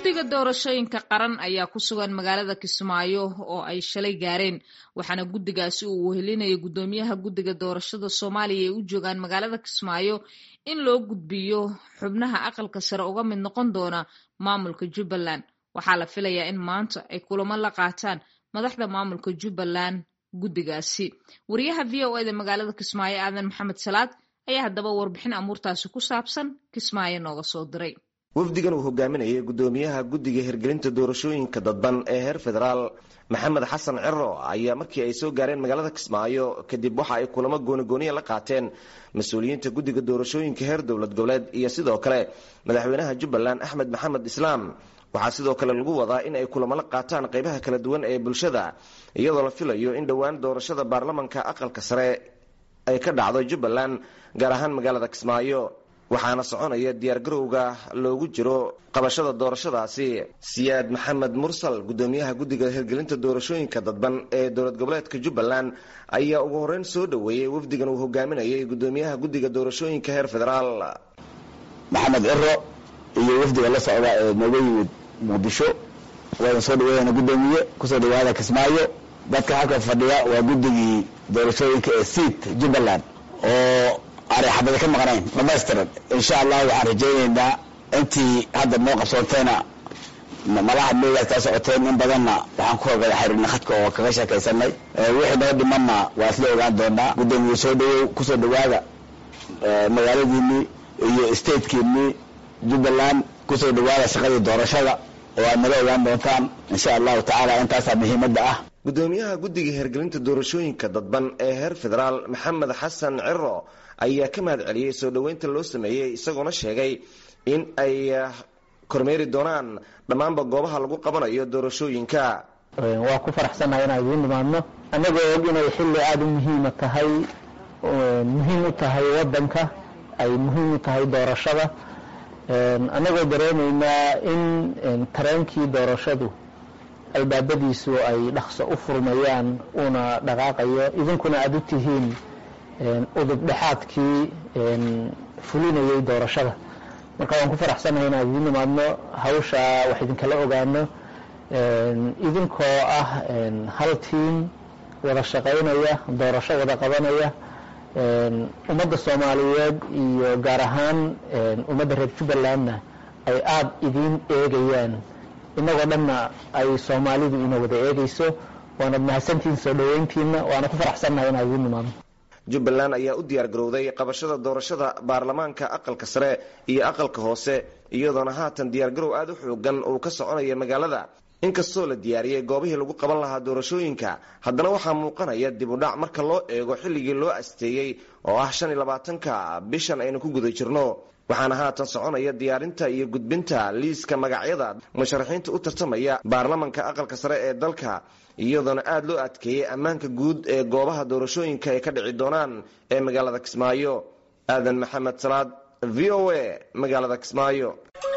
guddiga doorashooyinka qaran ayaa ku sugan magaalada kismaayo oo ay shalay gaareen waxaana guddigaasi uu wehelinaya guddoomiyaha guddiga doorashada soomaaliya ay u joogaan magaalada kismaayo in loo gudbiyo xubnaha aqalka sare uga mid noqon doona maamulka jubbaland waxaa la filayaa in maanta ay kulamo la qaataan madaxda maamulka jubbaland guddigaasi wariyaha v o eda magaalada kismaayo aadan maxamed salaad ayaa haddaba warbixin amuurtaasi ku saabsan kismaayo nooga soo diray wafdigan uu hogaaminayay guddoomiyaha guddiga hirgelinta doorashooyinka dadban ee heer federaal maxamed xasan ciro ayaa markii ay soo gaareen magaalada kismaayo kadib waxa ay kulamo goonigooniya la qaateen mas-uuliyiinta guddiga doorashooyinka heer dowlad goboleed iyo sidoo kale madaxweynaha jubbaland axmed maxamed islaam waxaa sidoo kale lagu wadaa in ay kulamo la qaataan qaybaha kala duwan ee bulshada iyadoo la filayo in dhowaan doorashada baarlamanka aqalka sare ay ka dhacdo jubbaland gaar ahaan magaalada kismaayo waxaana soconaya diyaargarowga loogu jiro qabashada doorashadaasi siyaad maxamed mursal guddoomiyaha guddiga hirgelinta doorashooyinka dadban ee dowlad goboleedka jubbaland ayaa ugu horeyn soo dhoweeyey wafdigan uu hogaaminayay guddoomiyaha guddiga doorashooyinka heer federaal maxamed ciro iyo wafdiga la socda ee nooga yimid muqdisho waana soo dhaweeyana guddoomiye kusoo dhawaada kismaayo dadka halka fadhiya waa guddigii doorashooyinka ee siit jubbaland oo aanay xabada ka maqnayn dhamaystiran insha allah waxaan rajaynaynaa intii hadda noo qabsoontayna malaha meegaas kaa socoteen in badanna waxaan ku hogada xiriirna khadka oo kaga sheekaysanay wixii noo dhimanna waa isla ogaan doonaa guddoomiye soo dhawow kusoo dhawaada magaaladiinii iyo statekiinii jubbaland kusoo dhawaada shaqadii doorashada oo aad nala ogaan doontaan insha allahu tacaala intaasaa muhiimadda ah guddoomiyaha guddiga hirgelinta doorashooyinka dadban ee heer federaal maxamed xasan ciro ayaa ka mahad celiyey soo dhoweynta loo sameeyey isagoona sheegay in ay kormeeri doonaan dhammaanba goobaha lagu qabanayo doorashooyinka waa ku faraxsannahay inaan idiin nimaadno annagoo og inay xilli aada u muhiima tahay muhiim u tahay waddanka ay muhiim u tahay doorashada annagoo dareenaynaa in tareenkii doorashadu albaabadiisu ay dhaqso u furmayaan uuna dhaqaaqayo idinkuna aada u tihiin udub dhexaadkii fulinayay doorashada marka waan ku faraxsanahay inaan idiin nimaadno hawsha wax idinkala ogaano idinkoo ah hal tiim wada shaqaynaya doorasho wada qabanaya ummadda soomaaliyeed iyo gaar ahaan ummadda reer jubbalandna ay aada idiin eegayaan inagoo dhanna ay soomaalidu ina wada eegayso waanad mahadsantihiin soo dhoweyntiina waana ku faraxsannahay inaan idiin nimaadno jubbaland ayaa u diyaar garowday qabashada doorashada baarlamaanka aqalka sare iyo aqalka hoose iyadoona haatan diyaargarow aada u xoogan uu ka soconaya magaalada inkastoo la diyaariyey goobihii lagu qaban lahaa doorashooyinka haddana waxaa muuqanaya dib u dhac marka loo eego xilligii loo asteeyey oo ah shan iyo labaatanka bishan aynu ku guda jirno waxaana haatan soconaya diyaarinta iyo gudbinta liiska magacyada musharaxiinta u tartamaya baarlamanka aqalka sare ee dalka iyadoona aada loo adkeeyey ammaanka guud ee goobaha doorashooyinka ay ka dhici doonaan ee magaalada kismaayo aadan maxamed salaad v o a magaalada kismaayo